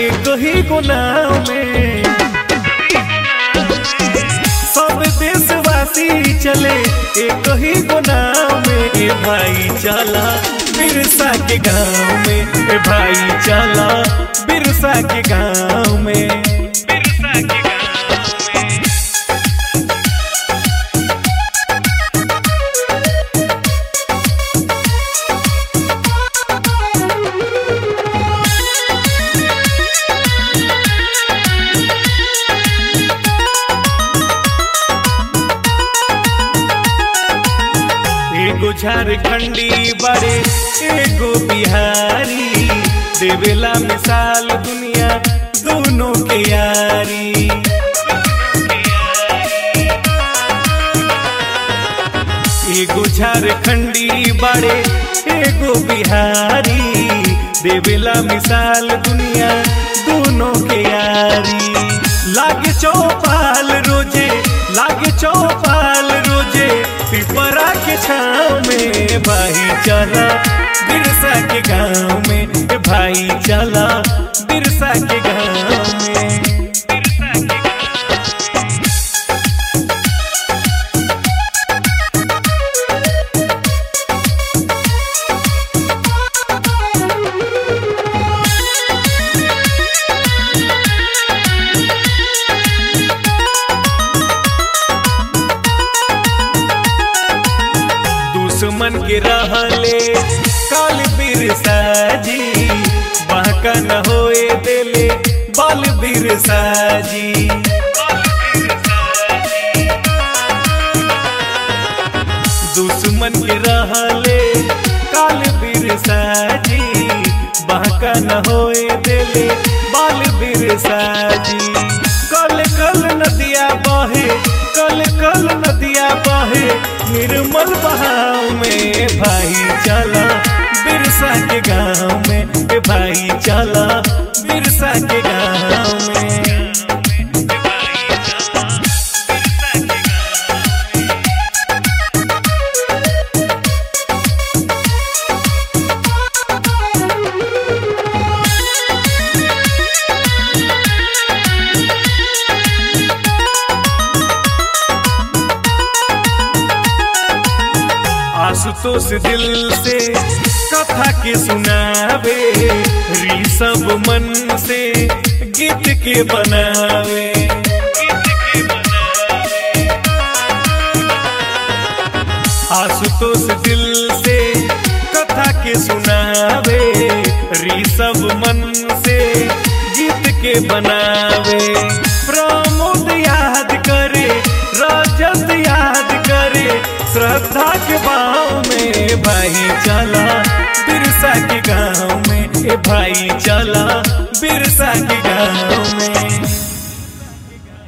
एक ही गुनाह में सब देशवासी चले एक ही गुनाह में ए भाई चला बिरसा के गांव में ए भाई चला बिरसा के गांव में बिरसा के गांव में एगो झारखंडी बड़े एगो बिहारी देवेला मिसाल दुनिया दोनों के यारी एगो झारखंडी बड़े एगो बिहारी देवेला मिसाल दुनिया दोनों के यारी लागे चौपाल रोजे लागे चौपाल रोजे पिपरा के छाव में भाई चला बिरसा के गांव में ए भाई चला बिरसा के गांव में बिरसा के दुश्मन के रहले काल बिरसा जी बाका न होए देले बाल बिरसा जी दुश्मन के रहले काल बिरसा जी बाका न होए देले बाल बिरसा जी कल कल नदिया बहे कल कल नदिया बहे निर्मल बहाव में भाई चला बिरसा के गांव में ए भाई चला बिरसा के गांव में आशुतोष दिल से कथा के सुनावे ऋषभ मन से गीत के बनावे आशुतोष दिल से कथा के सुनावे ऋषभ मन से गीत के बनावे प्रमोद याद करे रजत याद करे श्रद्धा के भाव में भाई चला बिरसा के गांव में ए भाई चला बिरसा के गांव में